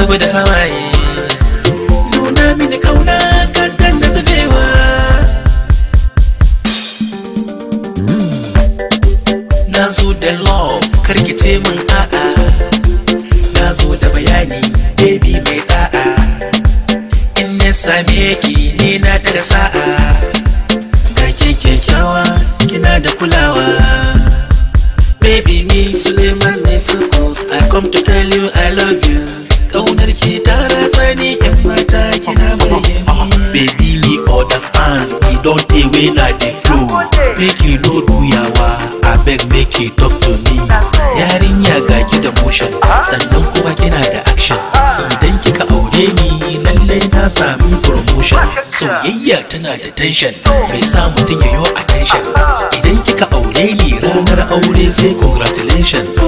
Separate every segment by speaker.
Speaker 1: zuba da hawaye nuna mini kauna kankan da zubewa na zo da love karkice min a'a na zo da bayani baby mai da'a in na same ki ne na daga sa'a ga ke kyakkyawa kina da kulawa baby me suleiman ne suppose i come to tell you i love you kaunar ki ta ratsa ni yan mata kina burge ni baby me understand e don tey wey na dey flow make you no do yawa abeg make you talk to me yarinya ga ki da motion sannan kuma kina da action idan kika aure ni lallai na sami promotion soyayya tana da tension mai sa mutum ya yi attention idan kika aure ni ranar aure sai congratulations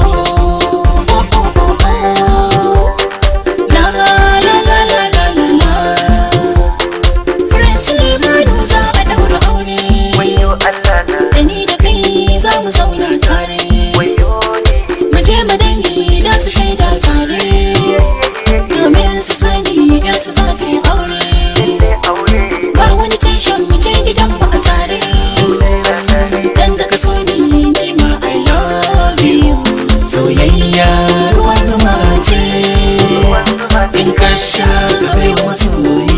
Speaker 2: La la la la la la la. Furen Sulemanu za a daura aure. Da ni da kai za mu zauna tare. Mu je mu dangi da su shaida tare. Domin su sani yarsu za ta yi aure. Ba wani tension mu je gidan mu a tare. Dan da ka so ni ni ma I love you. Soyayya ruwan zuma ce. In ka sha gabe wa masoyi.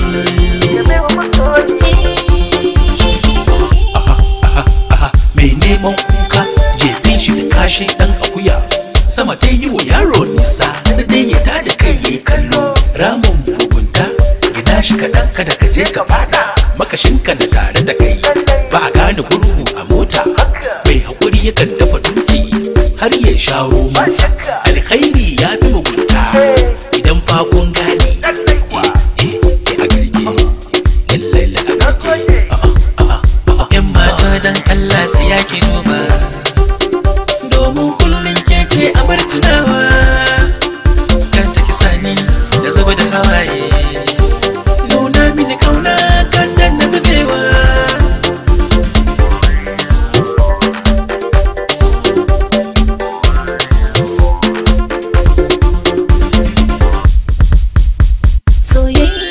Speaker 1: mai neman kuka jefe shi da kashin dan akuya sama ta yi wa yaro nisa da dai ya tada kai yayi kallo ramin mugunta gina shi kaɗan kada ka je ka fada makashinka da tare da kai ba a gane gurgu a mota mai haƙuri yakan dafa dutse har ya sha romansa alkhairi ya fi mugunta idan fa kun gane eh eh eh a girge lallai a girge yan mata dan Allah sai ya ki duba domin kullum keke a bar tunawa kan ta kisa ni da zuba da hawaye nuna mini kauna kan dan na zubewa
Speaker 2: Soyayya